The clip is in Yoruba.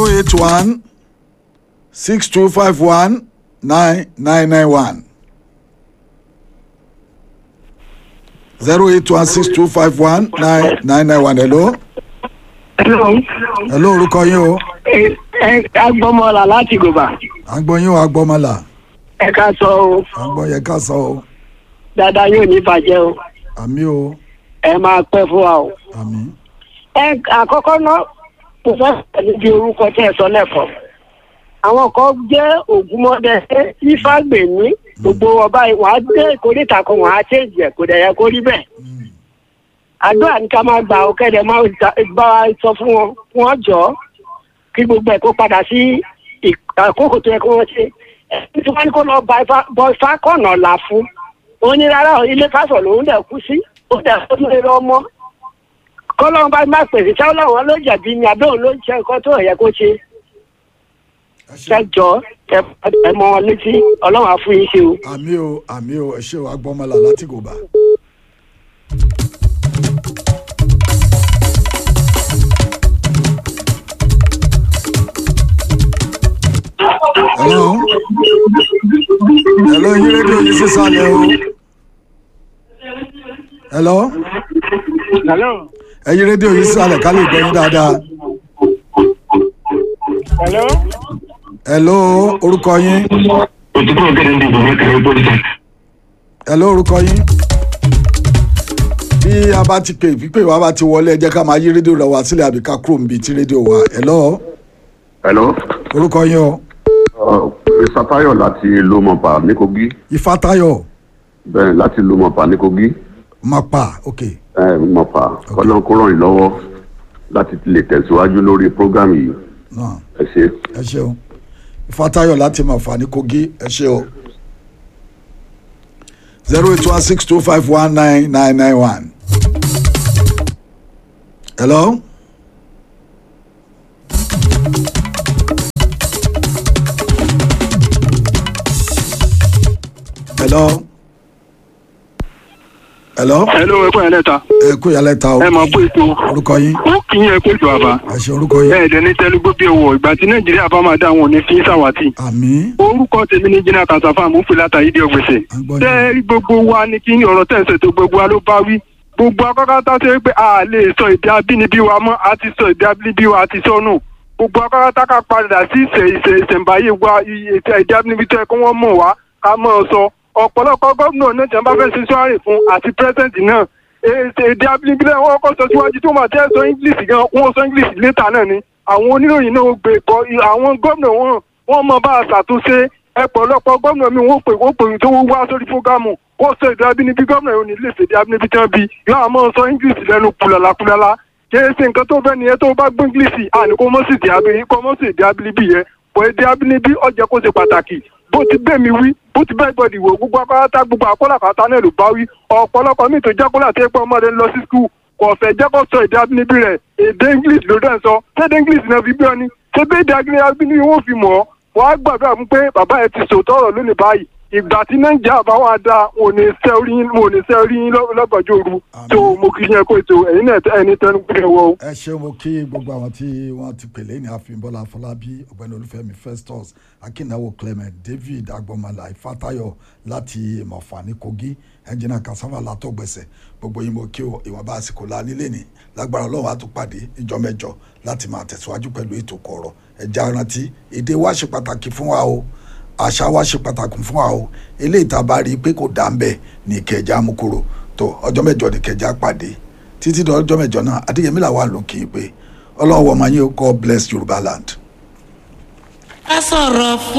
zero eight one six two five one nine nine nine one zero eight one six two five one nine nine nine one hello Hello. hello orúkọ yín o Ẹ ẹ agbọmọlà láti gòbà. à ń gbọ́ yín o agbọ́mọlà Ẹ ká sọ o. à ń gbọ́ yẹ ká sọ o Dáadáa yóò ní bàjẹ́ o. àmì o Ẹ máa pẹ́ fún wa o. àmì Ẹ àkọ́kọ́ náà mo fẹ́ pẹ̀lú bí orúkọ tẹ́ ẹ sọ lẹ́kọ̀ọ́. Àwọn kan jẹ́ ògúnmọ́dẹ Ifágbèmí gbogbo ọba wàá dé ìkórìtà kan wàá ṣèjì ẹ̀ kò dẹ̀ yẹ kó rí bẹ́ẹ̀. àdúrà ní ká máa gbà ó kẹ́dẹ̀ máa bá wa sọ fún wọn fún wọn jọ kí gbogbo ẹ̀ kó padà sí ìk- àkókò tó yẹ kó wọ́n ṣe ẹni tí wọ́n ní kó lọ bá ifá bọ ifá kọ̀nà là fún ó ní rárá o, ilé pásọ̀ lòún dẹ̀ kú sí ó dẹ̀ kó lè lọ mọ́ kọ́lọ́run bá má pèsè sáwọn làwọn ló jẹ̀bi ni àbí òun ló ń ṣe nǹkan tó yẹ kó ṣe ṣẹjọ ẹ mọ wọn létí ọlọ́run á fún yín ṣe o. àmì o àmì o ẹ ṣé o agbọ́mọlà láti gòbà. hello hello yín rédíò yìí sísàlẹ̀ o hello hello ẹ yí rédíò yìí sísàlẹ̀ ká lè gbọ́ yín dáadáa hello. hello orúkọ yín òtútù ọ̀gẹ̀dẹ̀ ń dìbò mẹ́kẹ̀rẹ́ pólítà. hello orúkọ yín bí a bá ti pè pípé wa bá ti wọlé ẹ jẹ́ ká máa yí rédíò rẹ wá sílẹ̀ àbí ká kúrò níbi tí rédíò wà hello hello orúkọ yín o mr tayo láti lomọpa ní kogi ifátayọ bẹ́ẹ̀ láti lomọpa ní kogi mapa ok ẹ mọpa kọ́lọ́n kó ràn yín lọ́wọ́ láti lè tẹ̀síwájú lórí program yìí náà ẹ ṣe. ẹ ṣeun ifátayọ láti máa fà ní kogi ẹ ṣe o zero eight one six two five one nine nine nine one hello. hello. hello. hello ẹ kọ́ yẹn lẹ́ta ẹ kú yàrá ta o ẹ máa kó ètò orúkọ yín ó kì í yẹ kó ètò àbá ẹ ṣe orúkọ yín bẹ́ẹ̀ dẹ̀ ní tẹ́lúgbó bí owó ìgbà tí nàìjíríà bá máa dá àwọn òní fi ń sàwátì àmì orúkọ tèmi ní jìnnà kàṣàfà mú fìlà tàyí di ọgbẹ̀sẹ̀ À ń gbọ́ yín. tẹ́ rí gbogbo wa ní kí ọ̀rọ̀ tẹ̀sẹ̀ tó gbogbo wa ló bá wí gbogbo akọ́kọ́tà ṣe pé a lè sọ èdè abínibí wa mọ́ a ti sọ èdè abínibí wa a ti sọ nù gbogbo akọ́kọ́tà ká padà sí ìṣẹ̀ ìṣẹ̀ ìṣẹ̀ǹbáyé wa iye ètò èdè abínibí tó yẹ kó wọ́n mọ̀ wá ká mọ̀ ọ́ sọ ọ̀pọ̀lọpọ̀ gómìnà náà tí wọ́n bá fẹ́ ṣe sọ́ọ̀rì fún àti pírẹ́sẹ̀ǹtì náà èdè èdè abínibí náà wọ́n kọ́ sọ síwájú tó máa tẹ́ sọ english gan wọ́n sọ english létà náà ni àwọn oníròyìn náà ó gbé kọ àwọn gómìnà wọn wọ́n mọ bá a ṣàtúnṣe ẹ̀pọ̀lọpọ̀ gómìnà mi wọ́n pè wọ́n pè tó wá sórí fúgàmù wọ́n sọ èdè abínibí gómìnà yóò ní lè ṣèdè abínibí tán bí yóò àmọ́ sọ english lẹ́nu kùlàlà kùlàlà kì í ṣe nǹkan tó fẹ́ nìyẹn tó bá gbọ́ english àní kó mọ́ sí èdè abínibí kó mọ́ sí èdè abínibí yẹn pọ̀ èdè abínibí ó jẹ́ kó ṣe pàtàkì bó ti bẹ́ẹ̀ mi wí bó ti bẹ́ẹ̀ gbọ́dọ̀ ìwò gbogbo akọ́látà gbogbo akọ́làkàtà náà ló bá wí ọ̀pọ̀lọpọ̀ míì tó jákọ́lá tó yẹ pé ọmọdé ń lọ sí skul kò fẹ́ jẹ́ kó sọ èdè abínibí rẹ̀ èdè english ló dẹ̀ ń sọ ṣédè english náà fi bí ọ ni ṣé bí èdè abínibí wọn fi mọ̀ ọ́ wọ́n á gbàdúrà fún pé bàbá ẹ ti sòótọ́ ọ̀rọ̀ lónìí báyìí ìgbà tí nàìjíríà bá wà dáa wọn ò ní sẹ́ orí yín wọn ò ní sẹ́ orí yín lọ́- lọ́gànjọ́ òru tó mo kì í yẹn kó ètò ẹ̀yin náà ẹni tẹnu pé wọ o. ẹ ṣe mo kí gbogbo àwọn tí wọ́n ti pèlè ní àfihànbọ́lá afọlábí ọ̀gbẹ́ni olúfẹ́mi festus akínáwó clement david agbọmọlá ifátayọ láti ìmọ̀fà ní kogi ẹnjìnà kasava látọ̀gbẹ̀sẹ̀ gbogbo yín mo kí o ìwọ̀nba àsìkò la nílé ní lágbára ọlọ́run àtúpàdé ìjọ mẹ́jọ láti máa tẹ̀síwájú pẹ̀lú ètò kọ̀ọ̀rọ̀ ẹja rántí èdè wa ṣe pàtàkì fún wa o àṣà wa ṣe pàtàkì fún wa o eléyìí tá a bá rí i pé kò dá ń bẹ̀ ní ìkẹjà mú kúrò tó ọjọ́ mẹ́jọ ní ìkẹjà pàdé títí di ọjọ́ mẹ́jọ náà adéyẹmí làwọn àlò kì í pé ọlọ́run wọ̀ máa yín God bless Yorùbá land. ẹ sọ̀rọ̀ fún.